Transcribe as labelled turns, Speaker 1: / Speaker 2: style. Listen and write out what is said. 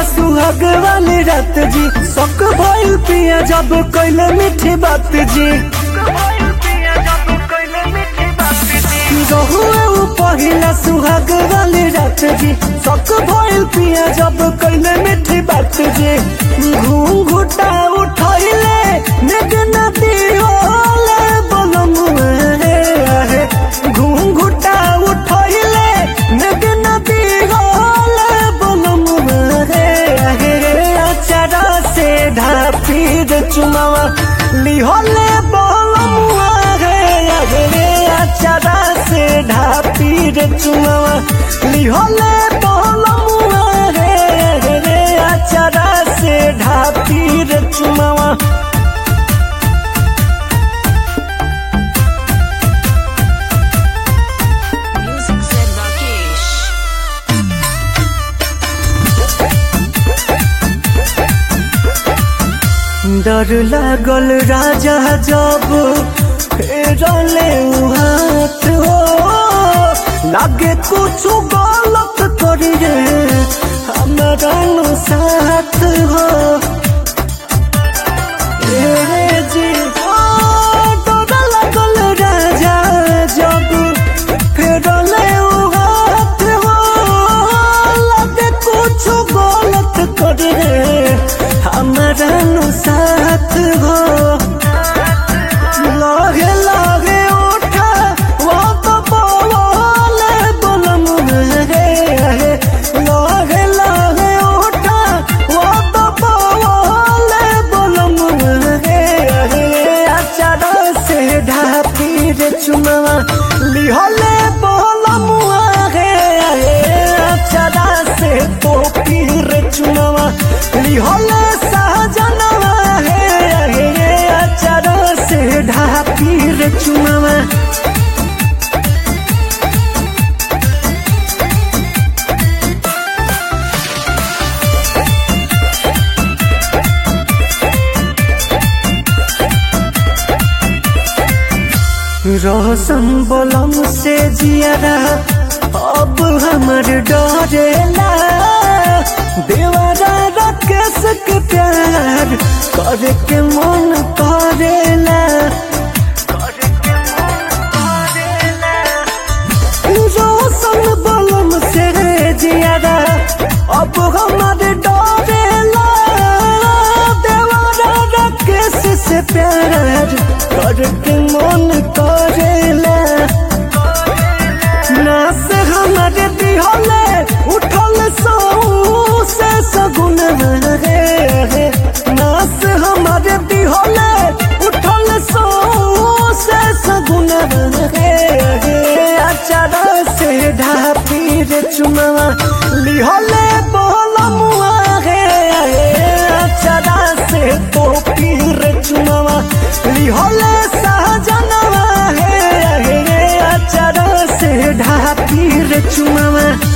Speaker 1: पहिला सुहाग वाली रात जी शक भइल पिया जब कैले मीठी बात जी रहुए उ पहिला सुहाग वाली रात जी शक भइल पिया जब कैले मीठी बात जी घूंघुटा उठैले नेग नदी होले बलम है घूंघुटा उठैले नेग नदी होले बलम है अचारा से ढापी दे चुमावा लिहोले बलम है अचारा से ढापी दे चुमावा लिहोले बलम है अचारा से ढापी दे चुमावा
Speaker 2: Music said Rakesh.
Speaker 1: डर लागल राजा जब फेरले उ हाथ हो लागे कुछ गलत करी रे हमारा नु साथ हो ए जी ओ, डर लागल राजा जब फेरले उ हाथ हो लागे कुछ गलत करी रे हमारा नु साथ हो लागे लागे उठा वो तो बोले बोलम रे लागे लागे उठा वो तो बोले बोलम रे अचारा से ढापी रे चुनावा लिहले बोलम रे अचारा से टोपी रे चुनावा लिहले सहजनवा हे अचारा से ढापी रे चुनावा रोशन बोलम से जियारा अब हमर डरेला देवरा राकेश के प्यार करे के मन करेला रोशन बोलम से जियारा अब हमर डरेला देवरा राकेश से प्यार करके मन करेला नास हमारे दिहले उठल सौ से सगुन रे नास हमारे दिहले उठल सौ से सगुन रे अचारा से ढापी रे चुनावा लिहले बोलमुआ रे अचारा से टोपी रे चुनावा लिहले सहजनवा हे अचारा से ढापी रे चुनावा